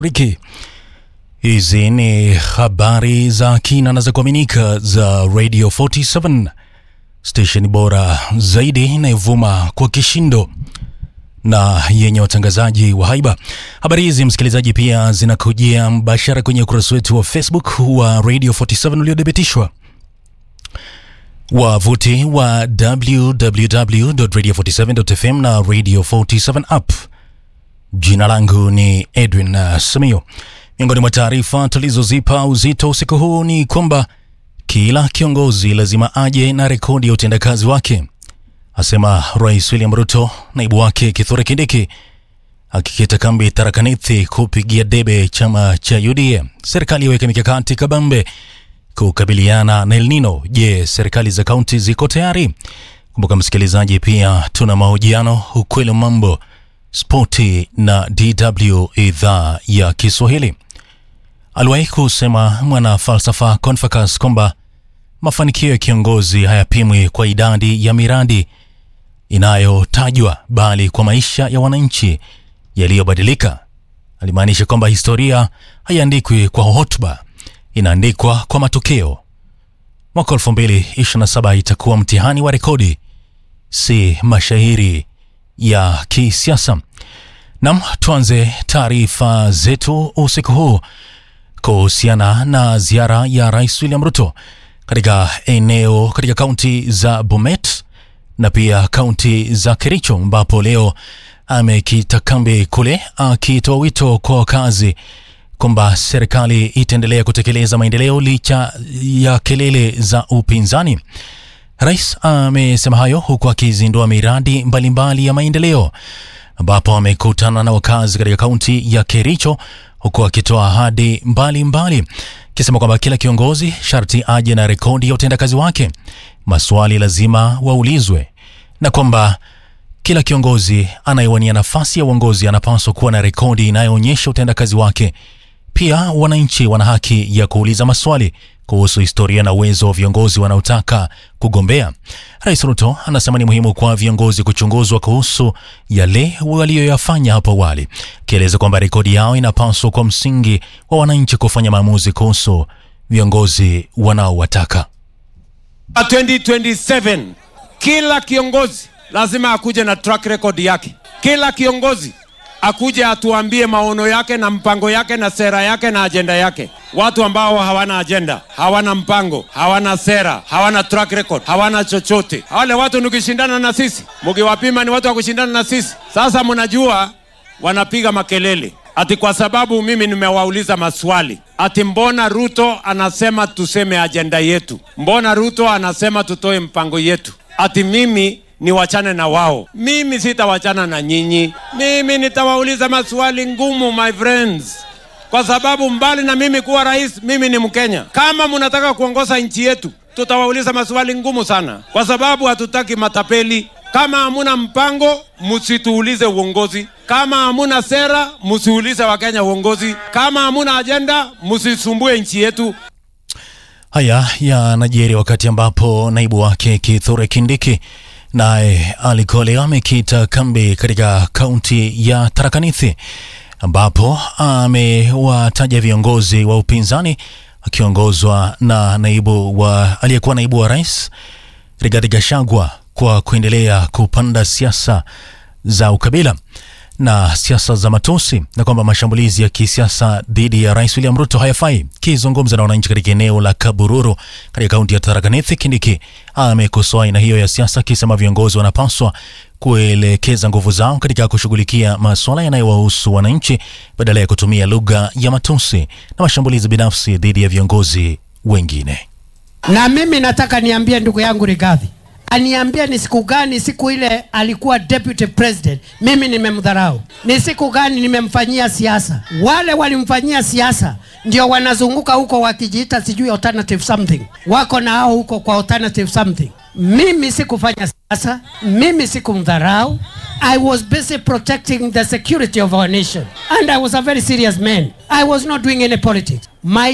Riki. Hizi ni habari za kina na za kuaminika za Radio 47 station bora zaidi inayovuma kwa kishindo na yenye watangazaji wa haiba. Habari hizi msikilizaji, pia zinakujia mbashara kwenye ukurasa wetu wa Facebook wa Radio 47 uliothibitishwa wavuti wa www.radio47.fm na Radio 47 app. Jina langu ni Edwin uh, Samio. Miongoni mwa taarifa tulizozipa uzito usiku huu ni kwamba kila kiongozi lazima aje na rekodi ya utendakazi wake, asema Rais William Ruto. Naibu wake Kithure Kindiki akikita kambi Tharakanithi kupigia debe chama cha UDA. Serikali yaweka mikakati kabambe kukabiliana na El Nino. Je, serikali za kaunti ziko tayari? Kumbuka msikilizaji, pia tuna mahojiano ukweli mambo spoti na DW idhaa ya Kiswahili. Aliwahi kusema mwana falsafa Confucius kwamba mafanikio ya kiongozi hayapimwi kwa idadi ya miradi inayotajwa bali kwa maisha ya wananchi yaliyobadilika. Alimaanisha kwamba historia haiandikwi kwa hotuba, inaandikwa kwa matokeo. Mwaka 2027 itakuwa mtihani wa rekodi, si mashairi ya kisiasa. Nam, tuanze taarifa zetu usiku huu kuhusiana na ziara ya Rais William Ruto katika eneo katika kaunti za Bomet na pia kaunti za Kericho, ambapo leo amekita kambi kule, akitoa wito kwa wakazi kwamba serikali itaendelea kutekeleza maendeleo licha ya kelele za upinzani. Rais amesema hayo huku akizindua miradi mbalimbali mbali ya maendeleo ambapo amekutana na wakazi katika kaunti ya Kericho huku akitoa ahadi mbalimbali akisema kwamba kila kiongozi sharti aje na rekodi ya utendakazi wake, maswali lazima waulizwe, na kwamba kila kiongozi anayewania nafasi ya uongozi anapaswa kuwa na rekodi inayoonyesha utendakazi wake. Pia wananchi wana haki ya kuuliza maswali kuhusu historia na uwezo wa viongozi wanaotaka kugombea. Rais Ruto anasema ni muhimu kwa viongozi kuchunguzwa kuhusu yale waliyoyafanya hapo awali, akieleza kwamba rekodi yao inapaswa kwa msingi wa wananchi kufanya maamuzi kuhusu viongozi wanaowataka. 2027 kila kiongozi lazima akuje na track record yake. Kila kiongozi akuje atuambie maono yake na mpango yake na sera yake na ajenda yake. Watu ambao hawana ajenda, hawana mpango, hawana sera, hawana track record, hawana chochote, wale watu nikishindana na sisi, mkiwapima ni watu wa kushindana na sisi. Sasa mnajua wanapiga makelele ati kwa sababu mimi nimewauliza maswali ati mbona Ruto anasema tuseme ajenda yetu, mbona Ruto anasema tutoe mpango yetu, ati mimi niwachane na wao. Mimi sitawachana na nyinyi, mimi nitawauliza maswali ngumu, my friends, kwa sababu mbali na mimi kuwa rais, mimi ni Mkenya. Kama mnataka kuongoza nchi yetu, tutawauliza maswali ngumu sana, kwa sababu hatutaki matapeli. Kama hamuna mpango, msituulize uongozi. Kama hamuna sera, msiulize Wakenya uongozi. Kama hamuna ajenda, msisumbue nchi yetu. Haya yanajiri wakati ambapo naibu wake Kithure Kindiki naye alikuwa leo amekita kambi katika kaunti ya Tharakanithi ambapo amewataja viongozi wa upinzani akiongozwa na naibu wa aliyekuwa naibu wa rais Rigathi Gachagua kwa kuendelea kupanda siasa za ukabila na siasa za matusi na kwamba mashambulizi ya kisiasa dhidi ya Rais William Ruto hayafai. Kizungumza na wananchi katika eneo la Kabururu katika kaunti ya Tharaka Nithi, Kindiki amekosoa aina hiyo ya siasa akisema viongozi wanapaswa kuelekeza nguvu zao katika kushughulikia masuala yanayowahusu wananchi badala ya kutumia lugha ya matusi na mashambulizi binafsi dhidi ya viongozi wengine. Na mimi nataka niambie ndugu yangu Rigathi aniambie ni siku gani, siku ile alikuwa deputy president, mimi nimemdharau? Ni siku gani nimemfanyia siasa? Wale walimfanyia siasa ndio wanazunguka huko wakijiita sijui alternative something, wako na hao huko kwa alternative something. Mimi sikufanya siasa, mimi sikumdharau. I was busy protecting the security of our nation and I was a very serious man. I was not doing any politics. My